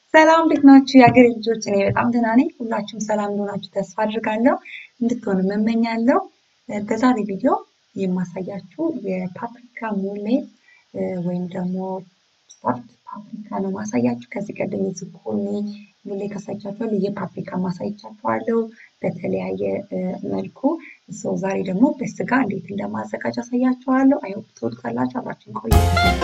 ሰላም እንዴት ናችሁ? የሀገሬ ልጆች፣ እኔ በጣም ደህና ነኝ። ሁላችሁም ሰላም እንደሆናችሁ ተስፋ አድርጋለሁ። እንድትሆኑ እመኛለሁ። በዛሬ ቪዲዮ የማሳያችሁ የፓፕሪካ ሙሌት ወይም ደግሞ ስታርት ፓፕሪካ ነው ማሳያችሁ። ከዚህ ቀደም የዝኩኒ ሙሌት ካሳይቻችኋለሁ፣ የፓፕሪካ ማሳይቻችኋለሁ በተለያየ መልኩ። ሰው ዛሬ ደግሞ በስጋ እንዴት እንደማዘጋጅ አሳያችኋለሁ። አይሆፕ ትወዱታላችሁ። አብራችን ቆዩ።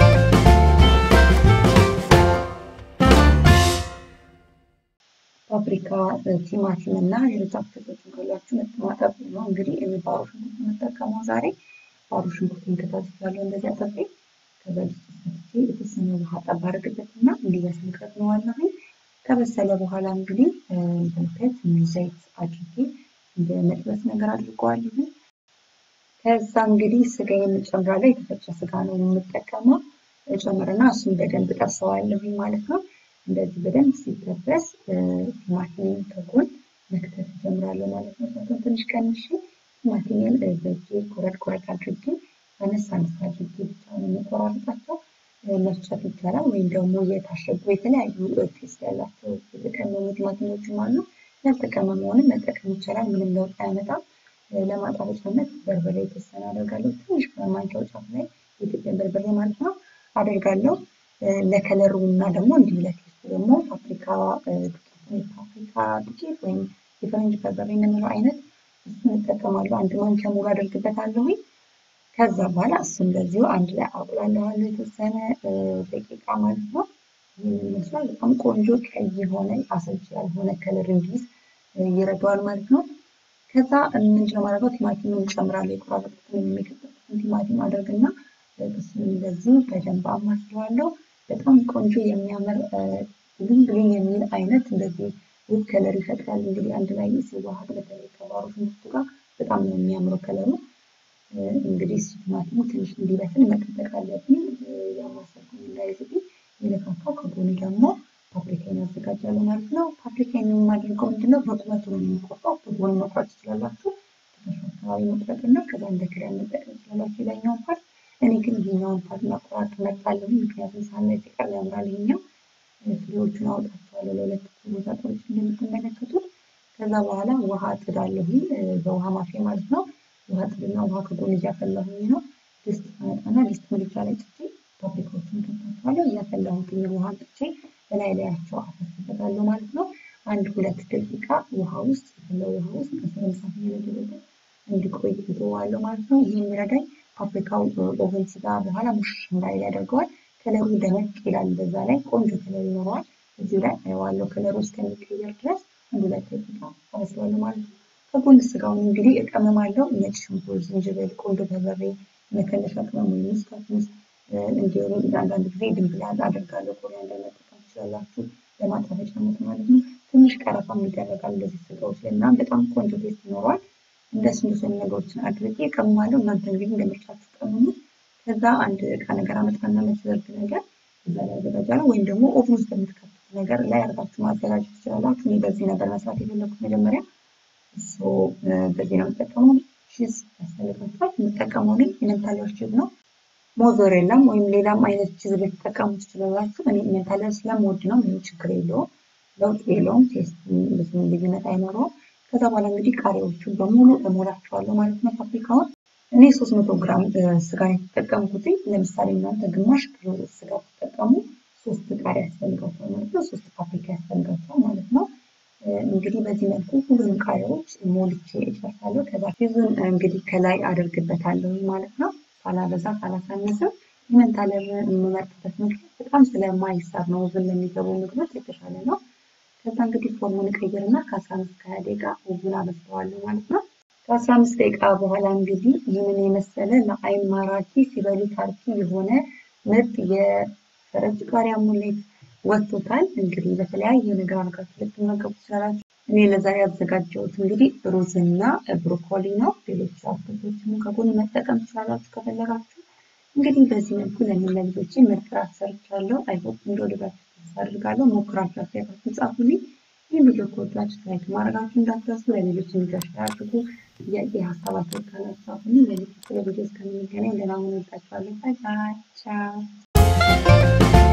ፓፕሪካ፣ ቲማቲም እና ሌሎች አትክልቶችን ካላችሁ ማጠብ ነው። እንግዲህ እኔ ባሮ ሽንኩርት የምጠቀመው ዛሬ ባሮ ሽንኩርትን ከታትፌያለሁ እንደዚህ አጥቤ ከዛ ድስት ሰጥቼ የተወሰነ ውሃ ጠብ አድርግበትና እንዲበስል ከድነዋለሁ። ከበሰለ በኋላ እንግዲህ እንደምታዩት ትንሽ ዘይት አድርጌ እንደ መጥበስ ነገር አድርገዋለሁ። ከዛ እንግዲህ ስጋ የምጨምራለሁ። የተፈጨ ስጋ ነው የምጠቀመው። ጨምርና እሱን በደንብ ጠብሰዋለሁ ማለት ነው። እንደዚህ በደንብ ሲጠበስ ቲማቲሜን ከጎን መክተፍ እጀምራለሁ ማለት ነው። እሳቱን ትንሽ ቀንሼ ቲማቲሜን በእጄ ቆረጥ ቆረጥ አድርጌ አነስ አነስ አድርጌ ብቻ ነው የምቆራርጣቸው። መፍጨት ይቻላል፣ ወይም ደግሞ የታሸጉ የተለያዩ ቴስት ያላቸው የተቀመሙ ቲማቲሞችም አሉ። ያልተቀመመውንም መጠቀም ይቻላል። ምንም ለውጥ አያመጣም። ለማጣፈጫነት በርበሬ የተወሰነ አደርጋለሁ። ትንሽ ማንኪያው ጫፍ ላይ የኢትዮጵያ በርበሬ ማለት ነው አደርጋለሁ። ለከለሩ እና ደግሞ እንዲሁ ለቴስቱ ደግሞ ፓፕሪካ ፓፕሪካ ዱቄት ወይም የፈረንጅ በርበሬ የምንለው አይነት እሱን እጠቀማለሁ። አንድ ማንኪያ ሙሉ አደርግበታለሁ። ከዛ በኋላ እሱ እንደዚሁ አንድ ላይ አቁላለዋለሁ የተወሰነ ደቂቃ ማለት ነው። ይህን ይመስላል። በጣም ቆንጆ ቀይ የሆነ አሰልቺ ያልሆነ ከለር እንዲይዝ ይረዳዋል ማለት ነው። ከዛ ምንድነው ማድረገው ቲማቲም እንጨምራለሁ። የቆራረጥኩትን የሚከተልኩትን ቲማቲም አደርግና እሱን እንደዚህ በደንብ አማስለዋለሁ። በጣም ቆንጆ የሚያምር ብሉኝ ብሉኝ የሚል አይነት እንደዚህ ውብ ከለር ይፈጥራል። እንግዲህ አንድ ላይ ሲዋሃድ በተለይ ከባሮ ሽንኩርቱ ጋር በጣም ነው የሚያምረው ከለሩ። እንግዲህ እሱ ቲማቲሙ ትንሽ እንዲበስል መጠበቅ አለብኝ። ያማሰልኩኝ እንዳይዝብኝ የለካካው ከጎን ደግሞ ፓፕሪካን ያዘጋጃለሁ ማለት ነው። ፓፕሪካን የማደርገው ምንድነው በቁመቱ ነው የሚቆርጠው። በጎን መቁረጥ ትችላላችሁ። ትከሻ አካባቢ መቁረጥ እና ከዛ እንደ ክዳን መጠቀም ትችላላችሁ የላይኛውን ፓርት እኔ ግን ይሄኛውን ፓርት መቆራረጥ እመርጣለሁ። ምክንያቱም ሳላይ ሲቀር ያምራል። ይሄኛው ፍሬዎቹን አውጣቸዋለሁ ለሁለት ቦታ ቆርጬ እንደምትመለከቱት። ከዛ በኋላ ውሃ ጥዳለሁ፣ በውሃ ማፊያ ማለት ነው። ውሃ ጥድና ውሃ ከጎን እያፈላሁኝ ነው። ድስት አመጣና ድስት ምድጃ ላይ ጥቼ ፓፕሪካዎቹን ከታቸዋለሁ። እያፈላሁትኝ ውሃ ጥቼ በላይ ላያቸው አፈስበታለሁ ማለት ነው። አንድ ሁለት ደቂቃ ውሃ ውስጥ የፈለው ውሃ ውስጥ ከስር እሳት እየነደደ እንዲቆይ እተወዋለሁ ማለት ነው። ይህ የሚረዳኝ ፓፕሪካው ኦቨን ሲጋ በኋላ ሙሽ እንዳይል ያደርገዋል። ከለሩ ደመቅ ይላል። በዛ ላይ ቆንጆ ከለር ይኖረዋል። እዚሁ ላይ አየዋለሁ ከለሩ እስከሚቀየር ድረስ አንድ ሁለት ደቂቃ አበስለዋለሁ ማለት ነው። ከጎን ስጋውን እንግዲህ እቀመማለሁ። ነጭ ሽንኩርት፣ ዝንጅብል፣ ቆንጆ በርበሬ፣ መከለሻ ቅመም ወይም ምስካት ምስ እንዲሁም አንዳንድ ጊዜ ድንብላል አደርጋለሁ። ኮሪያንደር መጠቀም ትችላላችሁ ለማጣፈጫነት ማለት ነው። ትንሽ ቀረፋም ይደረጋል እንደዚህ ስጋዎች ላይ ምናምን በጣም ቆንጆ ቴስት ይኖረዋል። እንደሱ እንደሱ ነገሮችን አድርጌ እቀምማለሁ። እናንተ እንግዲህ እንደምርጫችሁ ቀምሙት። ከዛ አንድ እቃ ነገር አመጣና መዘርግ ነገር እዛ ላይ አዘጋጃለሁ። ወይም ደግሞ ኦቭን ውስጥ በምትከቱት ነገር ላይ አድርጋችሁ ማዘጋጀት ትችላላችሁ። እኔ በዚህ ነገር መስራት የፈለኩት መጀመሪያ እሱ በዚህ ነው የምጠቀመው። ቺዝ ያስፈልጋችኋል። የምጠቀመው ግን ኢመንታለር ቺዝ ነው። ሞዞሬላም ወይም ሌላም አይነት ቺዝ ልትጠቀሙ ትችላላችሁ። እኔ ኢመንታለር ስለምወድ ነው። ምንም ችግር የለውም፣ ለውጥ የለውም። ቴስት ብዙም ልዩነት አይኖረውም። ከዛ በኋላ እንግዲህ ቃሪያዎቹ በሙሉ እሞላቸዋለሁ ማለት ነው። ፓፕሪካውን እኔ ሶስት መቶ ግራም ስጋ የተጠቀምኩት። ለምሳሌ እናንተ ግማሽ ኪሎ ስጋ ተጠቀሙ፣ ሶስት ቃሪያ ያስፈልጋቸዋል ማለት ነው። ሶስት ፓፕሪካ ያስፈልጋቸዋል ማለት ነው። እንግዲህ በዚህ መልኩ ሁሉንም ቃሪያዎች ሞልቼ እጨርሳለሁ። ከዛ ቺዙን እንግዲህ ከላይ አደርግበታለሁ ማለት ነው። ሳላበዛ ሳላሳንስም። ኢመንታለር የምመርጥበት ምክንያት በጣም ስለማይሳብ ነው። ኦቨን ለሚገቡ ምግቦች የተሻለ ነው። ከዛ እንግዲህ ፎርሙን ቀይርና ከአስራ አምስት ከሀያ ደቂቃ ኦቭን አበስለዋለሁ ማለት ነው። ከአስራ አምስት ደቂቃ በኋላ እንግዲህ ይህንን የመሰለ ለአይን ማራኪ ሲበሉት አርኪ የሆነ ምርጥ የፈረንጅ ቃሪያ ሙሌት ወጥቶታል። እንግዲህ በተለያየ ነገር አድርጋችሁ ልትመገቡ ትችላላችሁ። እኔ ለዛሬ ያዘጋጀሁት እንግዲህ ሩዝና ብሮኮሊ ነው። ሌሎች አትክልቶችንም ከጎን መጠቀም ትችላላችሁ ከፈለጋችሁ። እንግዲህ በዚህ መልኩ ለእኔ ለልጆቼ ምርጥ ራት ሰርቻለሁ። አይሆፕ እንደወደዳችሁ ተስፋ አድርጋለሁ። ሞክራችሁ አስተያየታችሁን ጻፉልኝ። ይህ ቪዲዮ ከወዳችሁ ላይክ ማድረጋችሁ እንዳትረሱ። ለሌሎች እንዲደርስ አድርጉ። ጥያቄ ሀሳብ አስተያየት ካላችሁ ጻፉልኝ። ለሌሎች ቪዲዮ እስከምንገናኝ ደህና ሁኑ። እወዳችኋለሁ። ባይ ባይ ቻው